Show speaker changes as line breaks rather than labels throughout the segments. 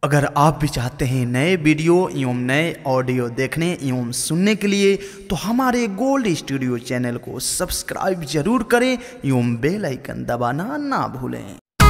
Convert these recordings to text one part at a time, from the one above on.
अगर आप भी चाहते हैं नए वीडियो एवं नए ऑडियो देखने एवं सुनने के लिए तो हमारे गोल्ड स्टूडियो चैनल को सब्सक्राइब जरूर करें एवं बेल आइकन दबाना ना भूलें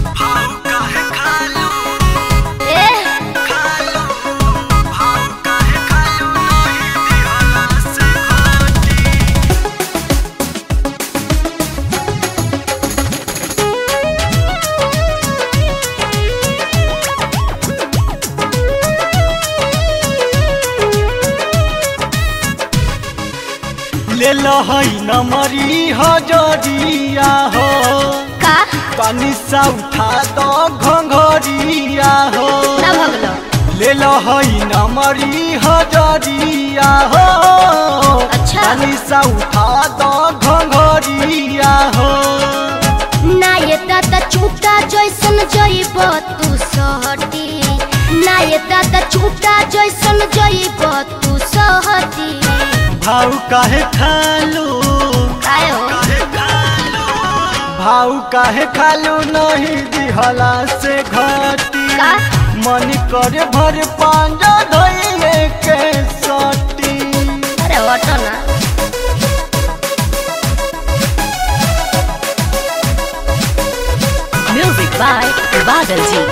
ले लहई नमरी हजरिया हो
का
पानी सा उठा दो घंघरिया हो
ना भगलो
ले लहई नमरी हजरिया हो
अच्छा।
पानी सा उठा दो घंघरिया हो
ना ये दादा चूटा जैसन जइब तू सहटी ना ये दादा चूटा जैसन जइब तू सहटी
भाव काहे खालू
काय हो
भाव काहे खालू नहीं दिहला से घटी
का?
मन करे भर पांजा धइले के सटी
अरे हटो ना
Music by Badal Ji.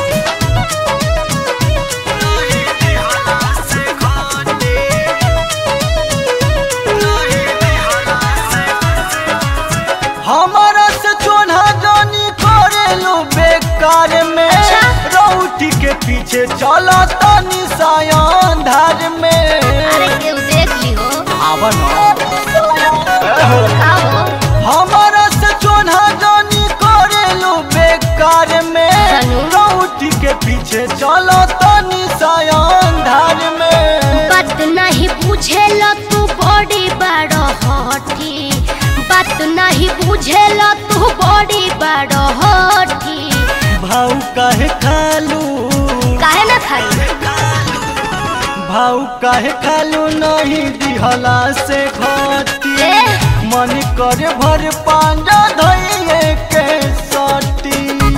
हमारा से चोना जानी करेलू बेकार में
अच्छा।
रौटी के पीछे चला तनी सायान धार में
अरे केहू देख ली हो
आवन
का हो
हमारा से चोना जानी करेलू बेकार में
जानू।
रौटी के पीछे चला तनी सायान धार में
बात नहीं बुझेल तू बड़ी बड़ हठी बात नहीं बुझेल तू बड़ी बड़ हठी
भाव काहे खालू
काहे ना खाई
भाव काहे खालू नहीं दिहला से घटी
ए?
मन करे भर पांजा धइले के सटी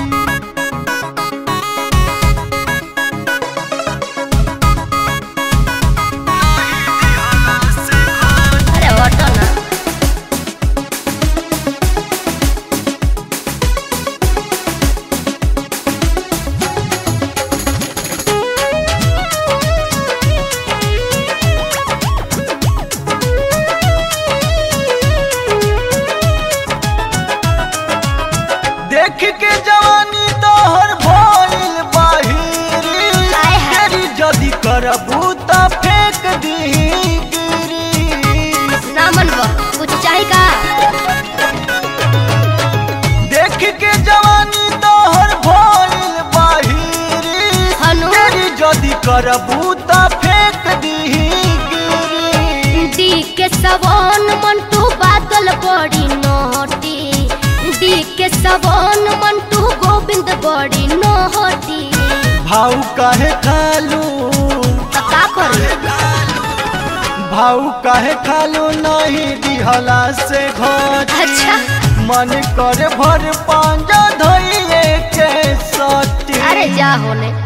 अरे हटो ना
देख के जवानी तोहर भइल बाहिरी
हाय हाय।
तेरी जदी करबू त फेंक दीही गिरी
ना मनबो कुछ चाही का
देख के जवानी तोहर भइल बाहिरी
हनु
तेरी जदी करबू त फेंक दीही गिरी
डी के सवन मंटू बादल बड़ी नोटी डी के सवन मंटू गोविंद बड़ी नोटी
भाव काहे खालू
तो का करी
भाव काहे खालू नहीं दिहला से घर
अच्छा
मन कर भर पांजा धइले के सटी
अरे जा होने